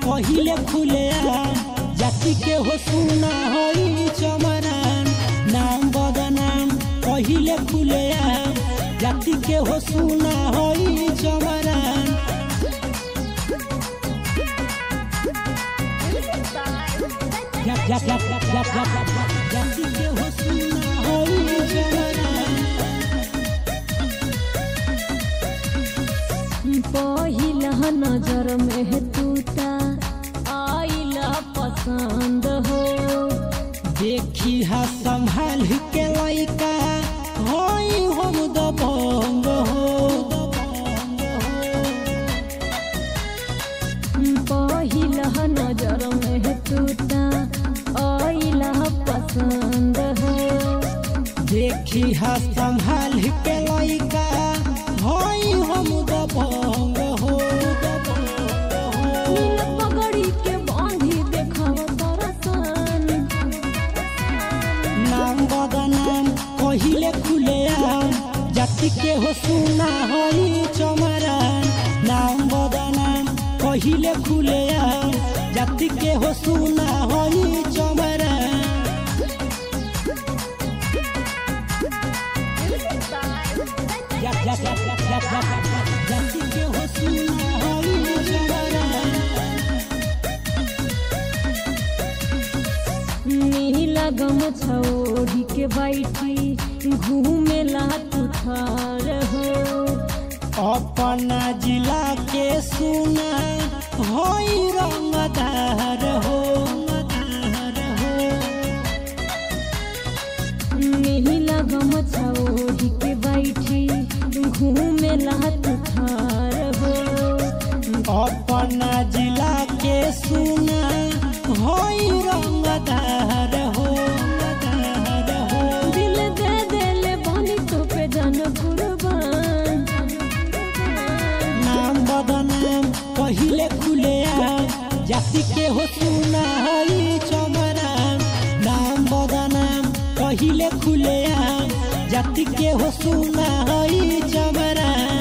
कहिले खुले जाति के हो सुना होई चमरान नाम बदनाम कहिले खुले जाति के हो सुना होई चमरान जा जा जा जा जा जा जाति के हो सुना होई चमरान पहिला नजर में टूटा आइला पसंद हो देखी हा संभाल के लइका होई हम दबंग हो पहिला नजर में टूटा आइला पसंद हो देखी हा संभाल के लइका होई हम दबंग हो नील पगड़ी के बांधी देखाव तरसन नाम बदनाम कहिले खुले जाति के हो सुना होई चमरान नाम बदनाम कहिले खुले जाति के हो सुना होई चमरान जा जा जा जा जा जा जाति के हो सुना होई चमरान नीला गम छोड़ी के बैठी घूमेला तू थार हो अपना जिला के सुना होई रंगदार हो नीला गम छोड़ी के बैठी घूमेला तू थार हो अपना जिला के सुना होई रंगदार हो दिल दे देले बानी तो पे जन कुर्बान नाम बदनाम कहिले खुले जाति के हो सुना होई चमरान नाम बदनाम कहिले खुले जाति के हो सुना होई चमरान